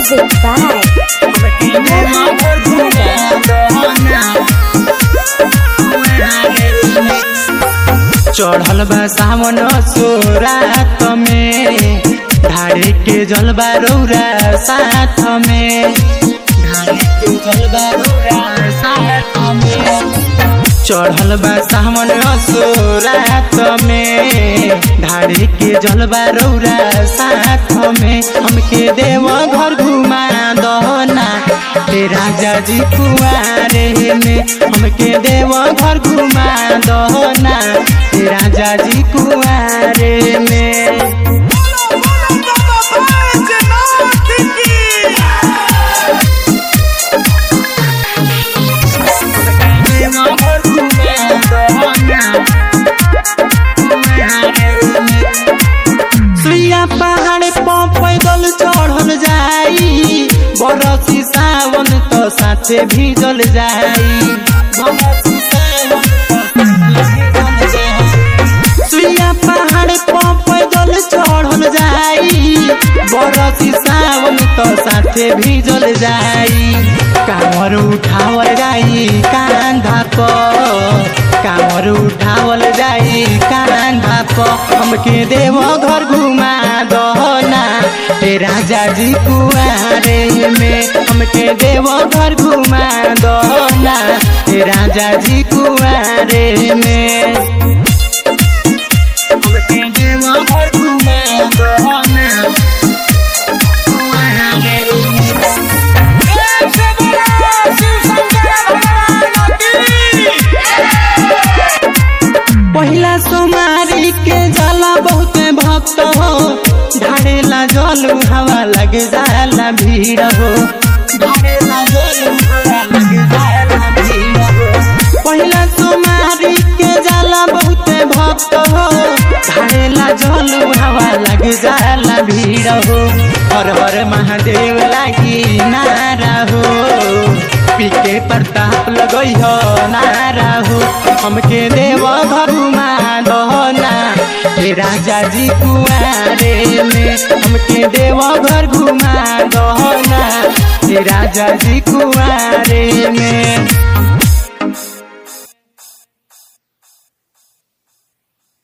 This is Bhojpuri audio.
Music by चढ़ल बा सावन सोरात में ढारे के जलबा रौरा साथ में ढारे के जलबा रौरा साथ में चढ़ल बा सावन सोरात में ढारे के जलबा रौरा साथ में हमके देव घर घुमा दहना हे राजा जी कुआरे में हमके देव घर घुमा दहना हे राजा जी कुआरे में सुइया पहाड़ पर पैदल चढ़ल जाई बरसी सावन तो साथे भीजल जाई बरसी सावन तो साथे भीजल जाई। सुइया पहाड़ पर पैदल चढ़ल जाई बरसी सावन तो साथे भीजल जाई कांवर उठावल जाई कांधा पर कांवर उठावल जाई कांधा पर हमके देव घर घुमा दहना हे राजा जी कुआरे में हमके देव घर घुमा दहना हे राजा जी कुआरे में हमके देव घर घुमा दहना कुआरे में पहिला सोमारी के जाला बहुत भक्त हो ढाड़ेला जल हवा लग जाला भीड़ हो ढाड़ेला जल हवा लग जाला भीड़ हो पहिला सोमारी के जाला बहुत भक्त हो ढाड़ेला जल हवा लग जाला भीड़ हो हर हर महादेव लागी नारा हो पीके प्रताप लगई हो नारा हो हमके देव घरुमा दहना हे राजा जी कुआरे में हमके देव घर घुमा दहना हे राजा जी कुआरे में